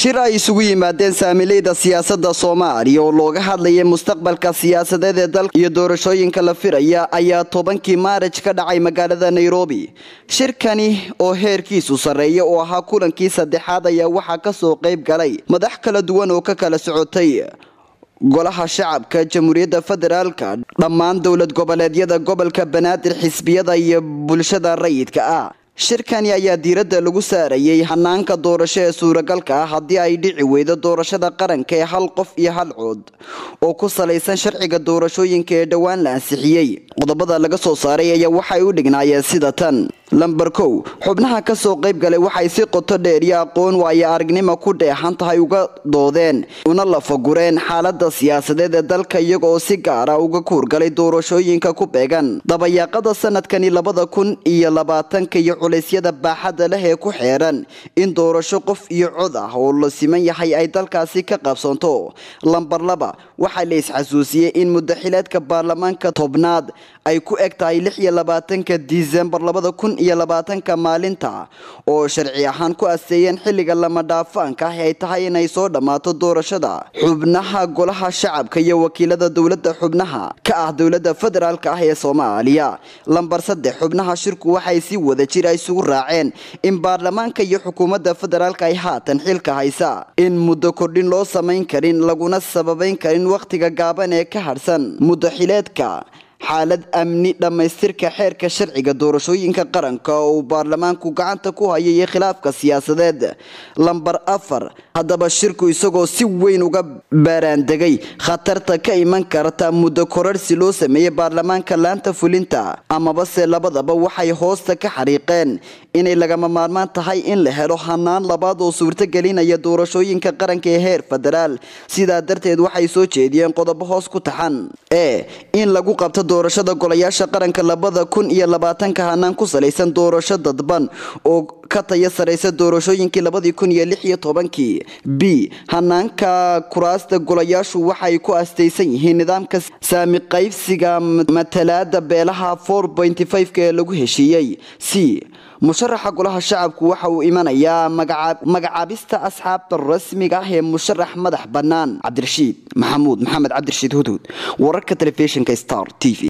shir ay isugu yimaadeen saamileyda siyaasadda soomaaliya oo looga hadlayay mustaqbalka siyaasadeed ee dalka iyo doorashooyinka la firaya ayaa tobankii maaraj ka dhacay magaalada nairobi shirkani oo heerkiisu sarreeya oo ahaa kulankii saddexaad ayaa waxaa kasoo qayb galay madax kala duwan oo ka kala socotay golaha shacabka jamhuuriyadda federaalka dhammaan dowlad goboleedyada gobolka banaadir xisbiyada iyo bulshada rayidka ah shirkani ayaa diiradda lagu saarayay hanaanka doorasho ee suuragalka ah haddii ay dhici weydo doorashada qaranka ee hal qof iyo hal cood oo ku salaysan sharciga doorashooyinka ee dhowaan la ansixiyey qodobada laga soo saaray ayaa waxay u dhignaayeen sida tan lamber kow xubnaha kasoo qayb galay waxay si qoto dheer iyo aqoon waayo aragnimo ku dheexan tahay uga doodeen una lafagureen xaalada siyaasadeed ee dalka iyagooo si gaara uga kuurgalay doorashooyinka ku beegan dabayaaqada sanadkani labada kun iyo labaatanka iyo culeysyada baaxadda leh ee ku xeeran in doorasho qof iyo cod ah oo la siman yahay ay dalkaasi ka qabsanto lamber laba waxaa la isxasuusiyey in mudaxileedka baarlamaanka tobnaad ay ku eg tahay lix iyo labaatanka disembar labada kun iyo labaatanka maalinta oo sharci ahaan ku asteeyeen xilliga lama dhaafaanka ah ay tahay inay soo dhammaato doorashada xubnaha golaha shacabka iyo wakiilada dowladda xubnaha ka ah dowladda federaalk ah ee soomaaliya lamber saddex xubnaha shirku waxay si wada jir isugu raaceen in baarlamaanka iyo xukuumadda federaalk ay haatan xilka haysa in muddo kordhin loo samayn karin laguna sababayn karin wakhtiga gaaban ee ka harhsan muddaxileedka xaalad amni dhammaystirka xeerka sharciga doorashooyinka qaranka oo uu baarlamaanku gacanta ku hayay iyo khilaafka siyaasadeed lamber afar haddaba shirku isagoo si weyn uga baaraandegay khatarta ka iman karta muddo korarsi loo sameeyey baarlamaanka laanta fulinta amabase labadaba waxay hoosta ka xariiqeen inay lagama maarmaan tahay in la helo hanaan labaad oo suurtagelinaya doorashooyinka qaranka ee heer federaal sidaa darteed waxay soo jeediyeen qodobo hoos ku taxan ee in lagu qabto doorashada golayaasha qaranka labada kun iyo labaatanka hanaan ku salaysan doorasho dadban oo ka taya saraysa doorashooyinkii labadii kun iyo lix iyo tobankii b hanaanka kuraasta golayaashu waxay ku astaysan yihiin nidaamka saami qaybsiga matalaada beelaha four pointy five-ka ee lagu heshiiyey c musharaxa golaha shacabku waxa uu imanayaa magacaabista asxaabta rasmiga ah ee musharax madax bannaan cabdirashiid maxamuud maxamed cabdirashiid hudhud wararka telefishinka star t v